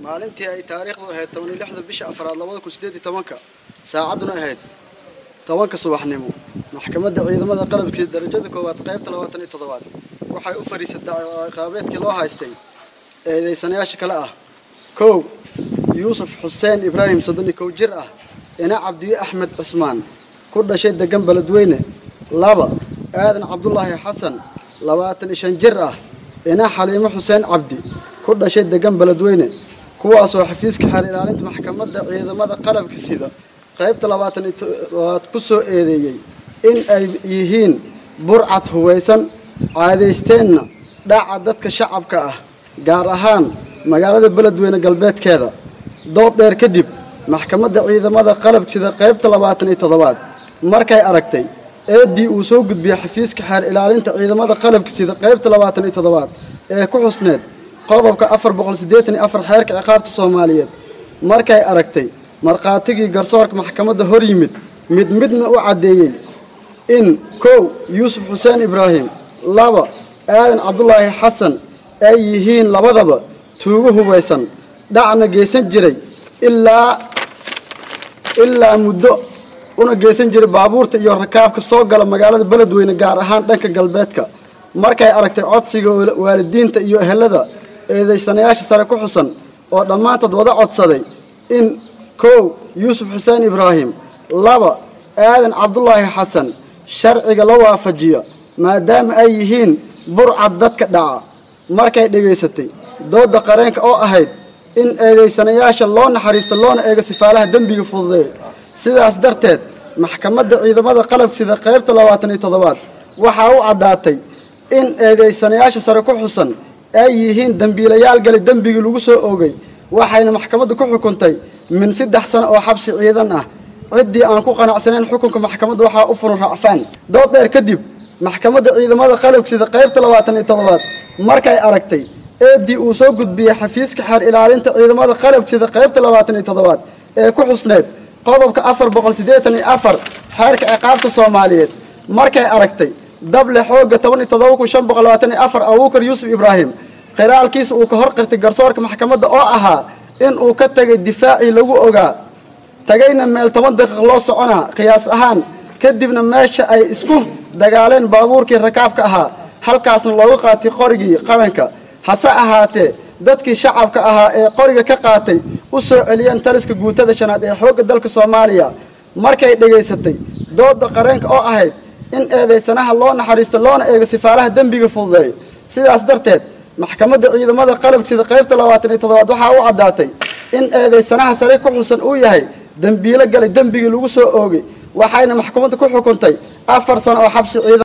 maalintii ay taariikhdu ahayd toban iyo lixda bisha afraad labada kun sideed iyo tobanka saacadduna ahayd tobanka subaxnimo maxkamadda ciidamada qalabkii darajada koowaad qaybta labaatan iyo toddobaad waxay u fadhiisatay ciqaabeedkii loo haystay eedeysanayaasha kale ah kow yuusuf xuseen ibraahim soddon iyo kow jir ah ina cabdiye axmed cismaan ku dhashay degan beledweyne laba aadan cabdulaahi xasan labaatan iyo shan jir ah ina xaliimo xuseen cabdi ku dhashay degan beledweyne kuwaasoo xafiiska xeer ilaalinta maxkamadda ciidamada qalabka sida qaybta labaatan iyo todobaad ku soo eedeeyey in ay yihiin burcad huwaysan caadaysteenna dhaca dadka shacabka ah gaar ahaan magaalada beledweyne galbeedkeeda dood dheer kadib maxkamadda ciidamada qalabka sida qaybta labaatan iyo toddobaad markay aragtay eeddii uu soo gudbiyey xafiiska xeer ilaalinta ciidamada qalabka sida qaybta labaatan iyo toddobaad ee ku xusneed qodobka afar boqol siddeetan iyo afar xeerka ciqaabta soomaaliyeed markay aragtay markhaatigii garsoorka maxkamadda hor yimid mid midna u caddeeyey in kow yuusuf xuseen ibraahim laba aadan cabdulaahi xasan ay yihiin labadaba tuugo hubaysan dhacna geysan jiray ilaa ilaa muddo una geysan jiray baabuurta iyo rakaabka soo gala magaalada beledweyne gaar ahaan dhanka galbeedka markay aragtay codsiga waalidiinta iyo ehelada eedeysanayaasha sare ku xusan oo dhammaantood wada codsaday in kow yuusuf xuseen ibraahim laba aadan cabdulaahi xasan sharciga la waafajiyo maadaama ay yihiin burcad dadka dhaca markay dhegaysatay doodda qareenka oo ahayd in eedeysanayaasha loo naxariisto loona eego sifaalaha dembiga fududeey sidaas darteed maxkamadda ciidamada qalabka sida qaybta labaatan iyo toddobaad waxaa u caddaatay in eedeysanayaasha sare ku xusan ay yihiin dembiilayaal galay dembigii lagu soo oogay waxayna maxkamaddu ku xukuntay min saddex sano oo xabsi ciidan ah ciddii aan ku qanacsanayn xukunka maxkamadda waxaa u furan racfaan dood dheer kadib maxkamadda ciidamada qalabka sida qaybta labaatan iyo toddobaad markay aragtay eeddii uu soo gudbiyey xafiiska xeer ilaalinta ciidamada qalabka sida qaybta labaatan iyo toddobaad ee ku xusneed qodobka afar boqol siddeetan iyo afar xeerka ciqaabta soomaaliyeed markay aragtay dable xoogga toban iyo toddoba kun shan boqol labaatan iyo afar abuukar yuusuf ibraahim khilaalkiisa uu ka hor qirtay garsoorka maxkamadda oo ahaa in uu ka tegay difaacii lagu ogaa tagayna meel toban daqiiq loo soconaa qiyaas ahaan kadibna meesha ay isku dagaaleen baabuurkii rakaabka ahaa halkaasna loogu qaatay qorigii qaranka hase ahaatee dadkii shacabka ahaa ee qoriga ka qaatay u soo celiyeen taliska guutada shanaad ee xoogga dalka soomaaliya markay dhegaysatay doodda qareenka oo ahayd in eedeysanaha loo naxariisto loona eego sifaalaha dembiga fududeey sidaas darteed maxkamadda ciidamada qalabka sida qaybta labaatan iyo toddobaad waxaa u caddaatay in eedeysanaha sare ku xusan uu yahay dembiilo galay dembigii lagu soo oogay waxayna maxkamadda ku xukuntay afar sano oo xabsi ciidan